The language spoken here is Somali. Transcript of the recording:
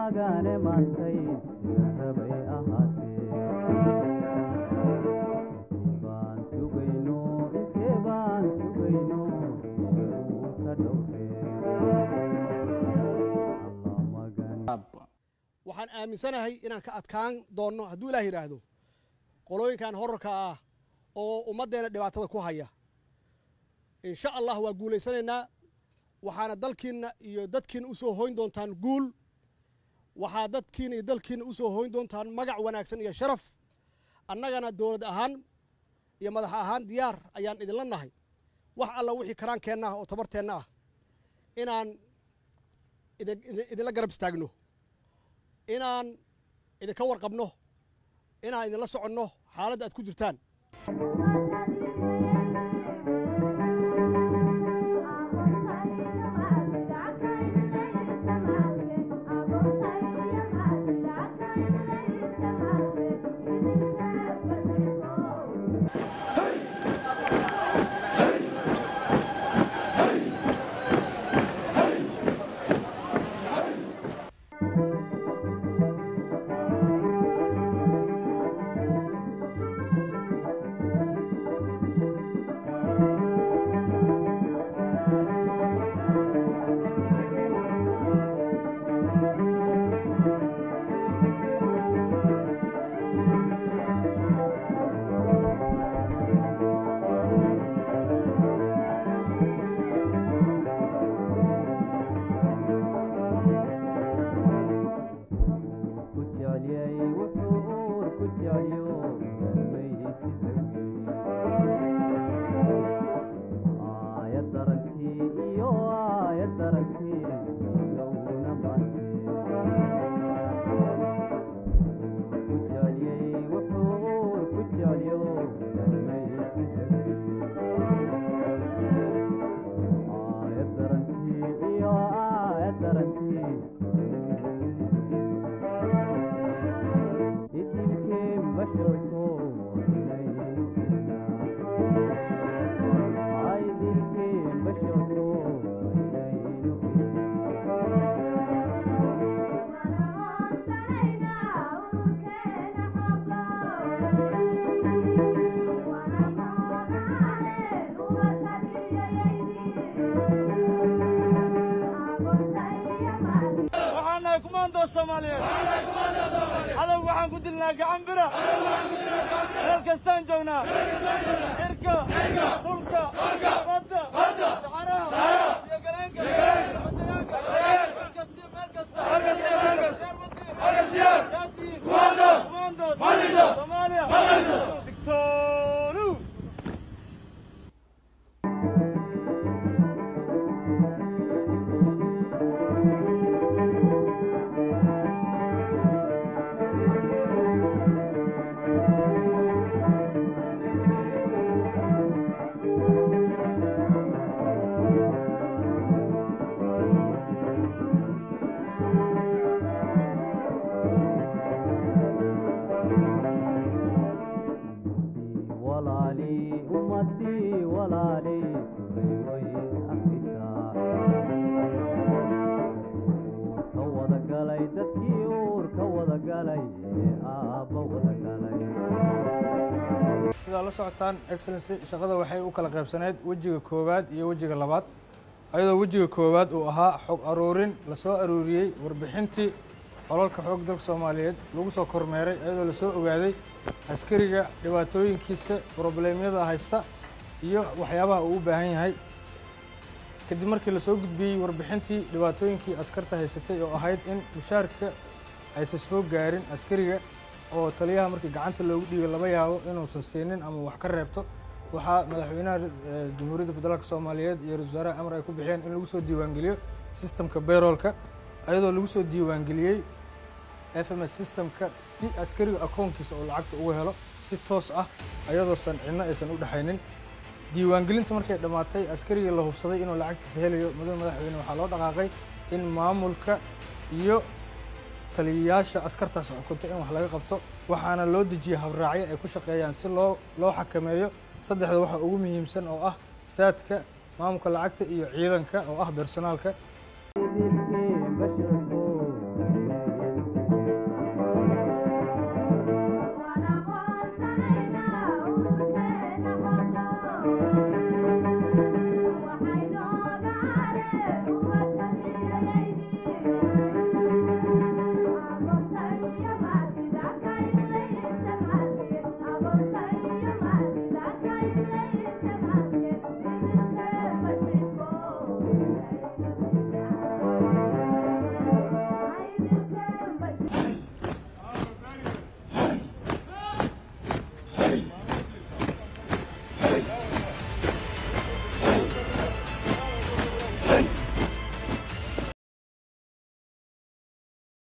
magane maantay rabay ahaatee baan sugayno intee baan sugayno uu ka dhowree allah magan waxaan aaminsanahay inaan ka adkaan doonno hadduu ilaah yidhaahdo qolooyinkan horarka ah oo ummaddeena dhibaatada ku haya insha allah waa guulaysanaynaa waxaana dalkiinna iyo dadkiina u soo hoyn doontaan guul waxaa dadkiina iyo dalkiina u soo hoyn doontaan magac wanaagsan iyo sharaf annagana dowlad ahaan iyo madax ahaan diyaar ayaan idinla nahay wax alla wixii karaankeenna ah oo tabarteenna ah inaan idin- idin- idinla garab istaagno inaan idinka warqabno inaan idinla soconno xaaladda aad ku jirtaan ku jecelyay wuxuu uur ku jecelyo galmaysiisa aayad daragtii iyo aayad daragtii ilowna maantee ku jecelyay wuxuu uur ku jecelyo galmaysiisa aayad daragtii iyo aayad daragtii idilkeen basharko inaynu isnaa idilkeen basharko inaynu waxaan nahay kumaandoo soomaaliyeed cadow waxaan ku dilnaa gacan bira meel kastaan joognaa cirka dhulka badda saxaraha iyo galeenka masagaanka meel kasti meel kasta yaasiin kumaandood soomaaliya digtoonu walaalii ummadii walaalii way afrisaa uurka wada galay dadkii uurka wada galay ee aabba wada galay sidaa la socotaan excellency shaqada waxay u kala qaybsaneyd wejiga koowaad iyo wejiga labaad ayadoo wejiga koowaad uu ahaa xog aruurin lasoo aruuriyey warbixintii xolalka xoog dalka soomaaliyeed lagu soo kormeeray ayadoo lasoo ogaaday askariga dhibaatooyinkiisa probleemyada haysta iyo waxyaabaha uu u baahan yahay kadib markii lasoo gudbiyey warbixintii dhibaatooyinkii askarta haysatay oo ahayd in mushaarka aysan soo gaarin askariga oo taliyaha markii gacanta loogu dhiibay laba yaabo inuusan siinin ama wax ka reebto waxaa madaxweynaha eh, jamhuuriyadda federaalk soomaaliyeed iyo ra-iisul wasaaraha amar ay ku bixiyeen in lagu soo diiwaangeliyo systemka bayroolka ayadoo lagu soo diiwaangeliyey f m s systemka si askariga akoonkiisa oo lacagta ugu helo si toos ah ayadoosan cidno aysan u dhexaynin diiwaangelinta markay dhammaatay askarigii la hubsaday inuu lacagtiisa helayo mudane madaxweyne waxaa loo dhaqaaqay in maamulka iyo taliyayaasha askartaas xukunta in wax laga qabto waxaana loo dejiyey habraacyo ay ku shaqeeyaan si loo loo xakameeyo saddexda waxa ugu muhiimsan oo ah saadka maamulka lacagta iyo ciidanka oo ah bersonaalka